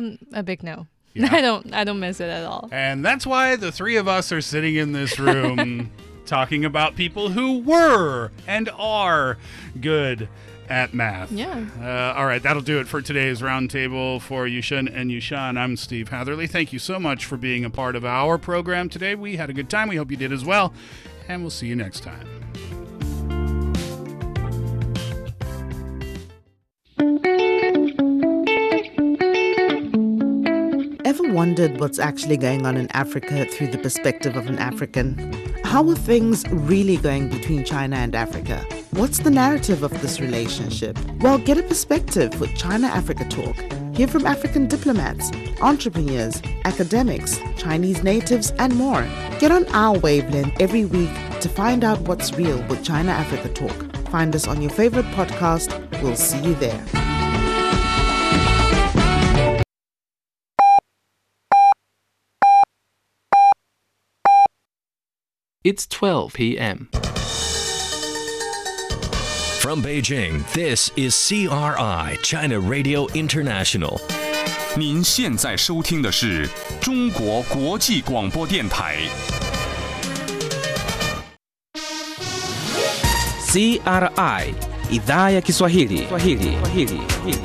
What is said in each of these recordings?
Um, a big no. Yeah. I don't. I don't miss it at all. And that's why the three of us are sitting in this room talking about people who were and are good at math. Yeah. Uh, all right, that'll do it for today's roundtable for Yushin and Yushan. I'm Steve Hatherley. Thank you so much for being a part of our program today. We had a good time. We hope you did as well. And we'll see you next time. Ever wondered what's actually going on in Africa through the perspective of an African? How are things really going between China and Africa? What's the narrative of this relationship? Well, get a perspective with China Africa Talk. Hear from African diplomats, entrepreneurs, academics, Chinese natives, and more. Get on our wavelength every week to find out what's real with China Africa Talk. Find us on your favorite podcast. We'll see you there. It's 12 p.m. From Beijing, this is CRI, China Radio International. 您现在收听的是中国国际广播电台。 CRI idhaa ya Kiswahili. Kiswahili. Kiswahili.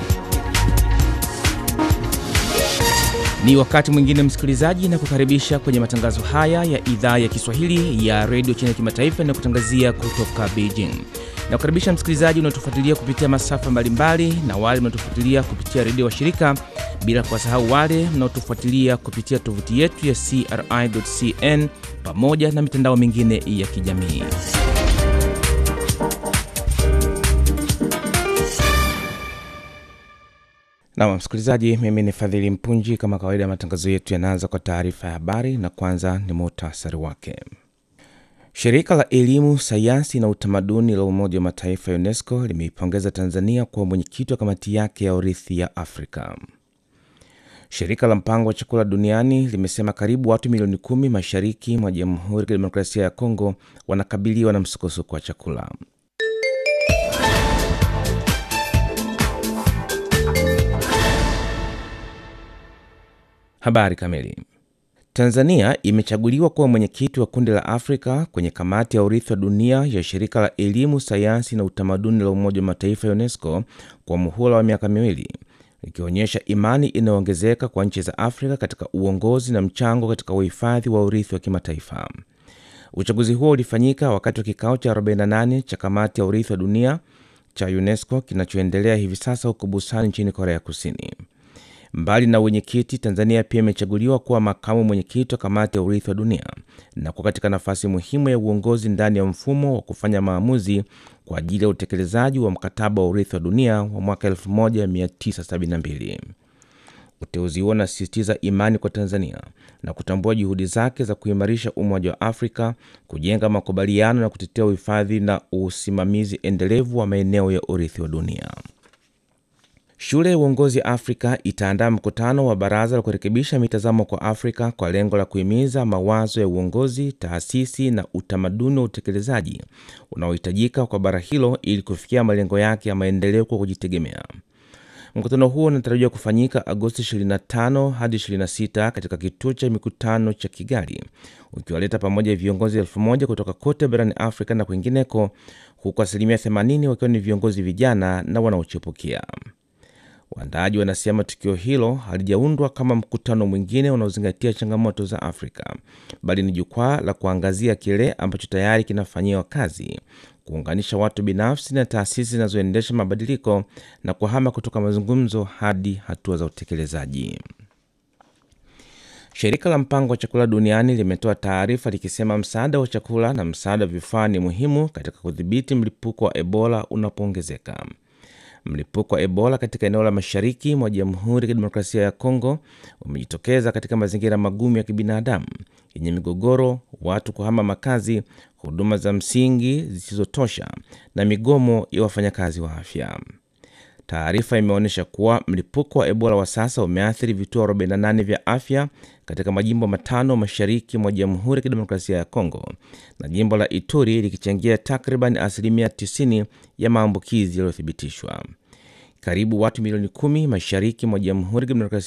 Ni wakati mwingine msikilizaji, na kukaribisha kwenye matangazo haya ya idhaa ya Kiswahili ya redio China kimataifa na kutangazia kutoka Beijing. Na kukaribisha msikilizaji unaotufuatilia kupitia masafa mbalimbali na wale mnaotufuatilia kupitia redio wa shirika, bila kuwasahau wale mnaotufuatilia kupitia tovuti yetu ya CRI.cn pamoja na mitandao mingine ya kijamii. Nam msikilizaji, mimi ni Fadhili Mpunji. Kama kawaida, matangazo yetu yanaanza kwa taarifa ya habari na kwanza ni muhtasari wake. Shirika la Elimu, Sayansi na Utamaduni la Umoja wa Mataifa ya UNESCO limeipongeza Tanzania kuwa mwenyekiti wa kamati yake ya urithi ya Afrika. Shirika la Mpango wa Chakula Duniani limesema karibu watu milioni kumi mashariki mwa Jamhuri ya Kidemokrasia ya Kongo wanakabiliwa na msukosuko wa chakula. Habari kamili. Tanzania imechaguliwa kuwa mwenyekiti wa kundi la Afrika kwenye kamati ya urithi wa dunia ya shirika la elimu, sayansi na utamaduni la Umoja wa Mataifa ya UNESCO kwa muhula wa miaka miwili, ikionyesha imani inayoongezeka kwa nchi za Afrika katika uongozi na mchango katika uhifadhi wa urithi wa kimataifa. Uchaguzi huo ulifanyika wakati wa kikao cha 48 cha kamati ya urithi wa dunia cha UNESCO kinachoendelea hivi sasa huko Busan nchini Korea Kusini. Mbali na wenyekiti, Tanzania pia imechaguliwa kuwa makamu mwenyekiti wa kamati ya urithi wa dunia na kuwa katika nafasi muhimu ya uongozi ndani ya mfumo wa kufanya maamuzi kwa ajili ya utekelezaji wa mkataba wa urithi wa dunia wa mwaka 1972. Uteuzi huo unasisitiza imani kwa Tanzania na kutambua juhudi zake za kuimarisha Umoja wa Afrika, kujenga makubaliano na kutetea uhifadhi na usimamizi endelevu wa maeneo ya urithi wa dunia. Shule ya Uongozi Afrika itaandaa mkutano wa baraza la kurekebisha mitazamo kwa Afrika kwa lengo la kuhimiza mawazo ya uongozi, taasisi na utamaduni wa utekelezaji unaohitajika kwa bara hilo ili kufikia malengo yake ya maendeleo kwa kujitegemea. Mkutano huo unatarajiwa kufanyika Agosti 25 hadi 26 katika kituo cha mikutano cha Kigali, ukiwaleta pamoja viongozi elfu moja kutoka kote barani Afrika na kwingineko, huku asilimia 80 wakiwa ni viongozi vijana na wanaochipukia. Waandaaji wanasema tukio hilo halijaundwa kama mkutano mwingine unaozingatia changamoto za Afrika, bali ni jukwaa la kuangazia kile ambacho tayari kinafanyiwa kazi, kuunganisha watu binafsi na taasisi zinazoendesha mabadiliko na kuhama kutoka mazungumzo hadi hatua za utekelezaji. Shirika la Mpango wa Chakula Duniani limetoa taarifa likisema msaada wa chakula na msaada wa vifaa ni muhimu katika kudhibiti mlipuko wa Ebola unapoongezeka. Mlipuko wa Ebola katika eneo la mashariki mwa Jamhuri ya Kidemokrasia ya Kongo umejitokeza katika mazingira magumu ya kibinadamu yenye migogoro, watu kuhama makazi, huduma za msingi zisizotosha na migomo ya wafanyakazi wa afya. Taarifa imeonyesha kuwa mlipuko wa Ebola wa sasa umeathiri vituo 48 vya afya katika majimbo matano mashariki mwa Jamhuri ya Kidemokrasia ya Kongo na jimbo la Ituri likichangia takriban asilimia 90 ya maambukizi yaliyothibitishwa. Karibu watu milioni kumi mashariki mwa Jamhuri ya Kidemokrasia